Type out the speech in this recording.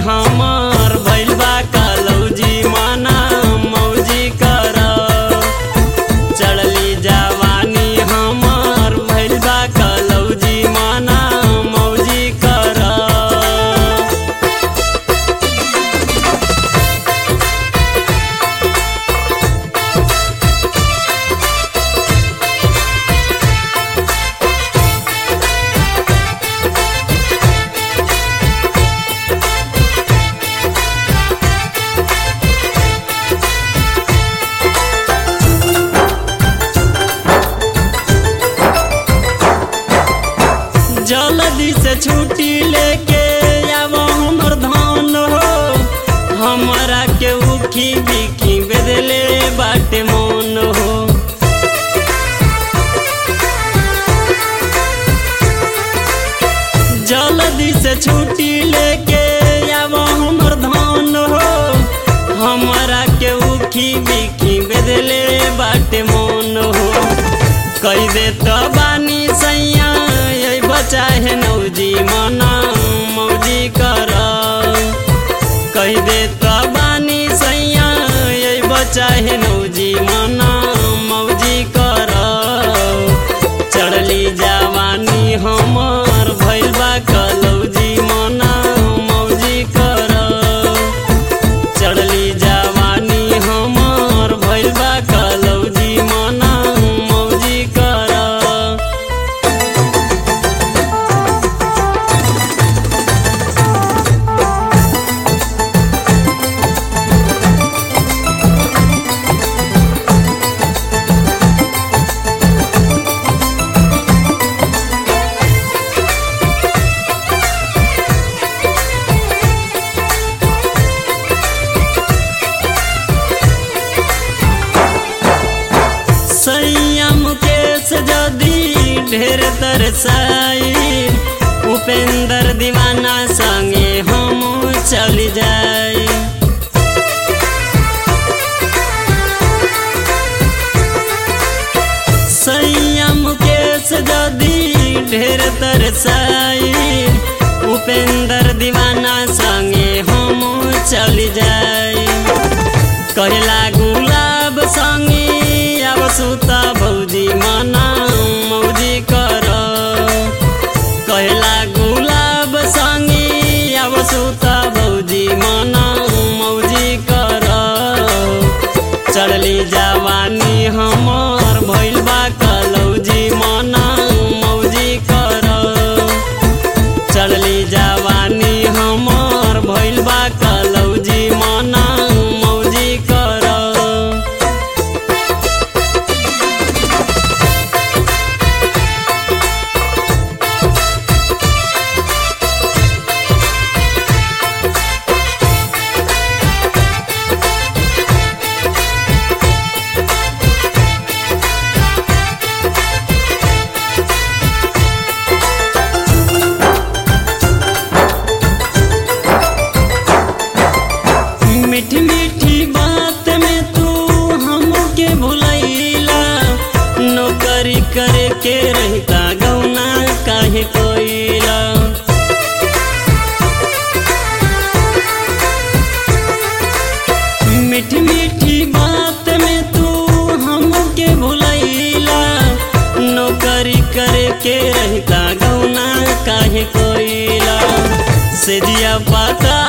हमर भइल बा कलौजी माना मौजी कर चढ़ली जवानी हमर भइल बा कलौजी माना मौजी कर जल्दी से छुट्टी लेके आब हमर धान हो हमरा के उखी बिखी बेदले बाटे मन हो जल्दी से छुट्टी लेके आब हमर धान हो हमरा के उखी बिखी बेदले बाटे मन हो कई दे तो बानी सैया यही बचा है नौजी मना मौजी कर कही दे तो बानी सैया यही बचा है नौजी मना मौजी कर चढ़ली जवानी हमर भइल बा कलौजी मना मौजी कर चढ़ली जवानी हमर भइल बा कलौजी मना मौजी कर संयम केस जदी ढेर तरसाई उपेंद्र दीवाना संगे हम चल जाई संयम केस जदी ढेर तरसाई उपेंद्र दीवाना संगे हम चल जाई कहला गुलाब संगे अब सुता भौजी मना मौजी कर कहला गुलाब संगे अब सुता भौजी मना मौजी कर चढ़ली जवानी हमर भइल बा कलौजी मना मौजी कर चढ़ली जवानी हमर भइल बा कलौजी मना मौजी कर मीठी मीठी बात में तू हमके भुलैला नौकरी करे के रहता गौना काहे कोइला मीठी मीठी बात में तू हमके भुलैला नौकरी करे के रहता गौना काहे कोइला से जिया पाता